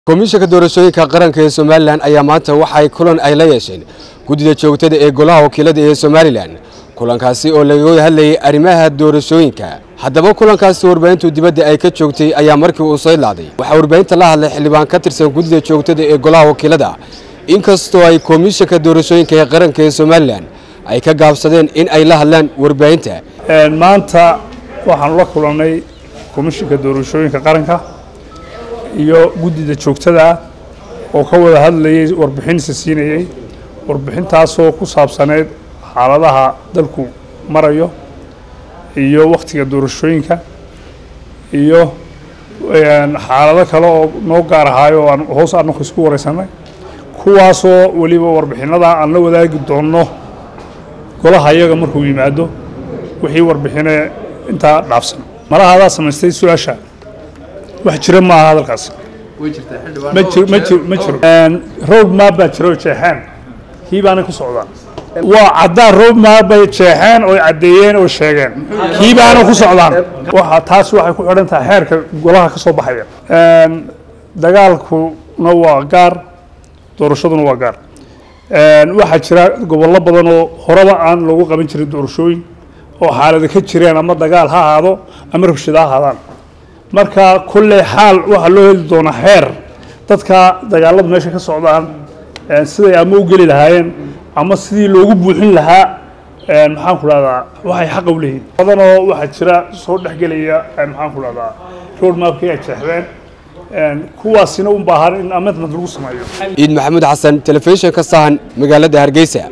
komishanka doorashooyinka qaranka ee somalilan ayaa maanta waxay kulan ay la yeesheen guddida joogtada ee golaha wakiilada ee somalilan kulankaasi oo lagaga hadlayay arrimaha doorashooyinka haddaba kulankaasi warbaahintu dibadda ay ka joogtay ayaa markii uu soo idlaaday waxaa warbaahinta la hadlay xildhibaan ka tirsan guddida joogtada ee golaha wakiilada inkastoo ay komishanka doorashooyinka ee qaranka ee somalilan ay ka gaabsadeen in ay la hadlaan warbaahinta maanta waxaanu la kulannay komishinka doorashooyinka qaranka iyo guddida joogtada ah oo ka wada hadlayay warbixinsa siinayey warbixintaasoo ku saabsaneyd xaaladaha dalku marayo iyo wakhtiga doorashooyinka iyo xaalado kale oo noo gaar ahaayo oo aan hoos anaku isku wareysanay kuwaasoo weliba warbixinada aan la wadaagi doonno golaha iyaga markuu yimaado wixii warbixine intaa dhaafsan malaha adaa samaystay su-aasha wax jira maaha hadalkaas ma jiro ma jiro ma jiro road map baa jiro jeexeen kii baana ku socdaa waa caddaan road map bay jeexeen oo caddeeyeen oo sheegeen kii baana ku socdaan waxa taas waxay ku xidhan tahay xeerka golaha ka soo baxaya dagaalkuna waa gaar doorashaduna waa gaar waxaa jira gobollo badan oo horeba aan lagu qaban jirin doorashooyin oo xaalado ka jireen ama dagaal ha ahaado ama rabshado ha ahaadaan marka kulley xaal waxaa loo heli doonaa xeer dadka dagaaladu meesha ka socdaan siday ama u geli lahaayeen ama sidii loogu buuxin lahaa maxaan ku dhahdaa waxay xaqa u leeyihin badanoo waxaa jira soo dhexgelaya maxaan ku dhahdaa road mapkii ay jeexdeen kuwaasina u baahan in amendment lagu sameeyo ciid maxamuud xasan telefishinka sahan magaalada hargeysa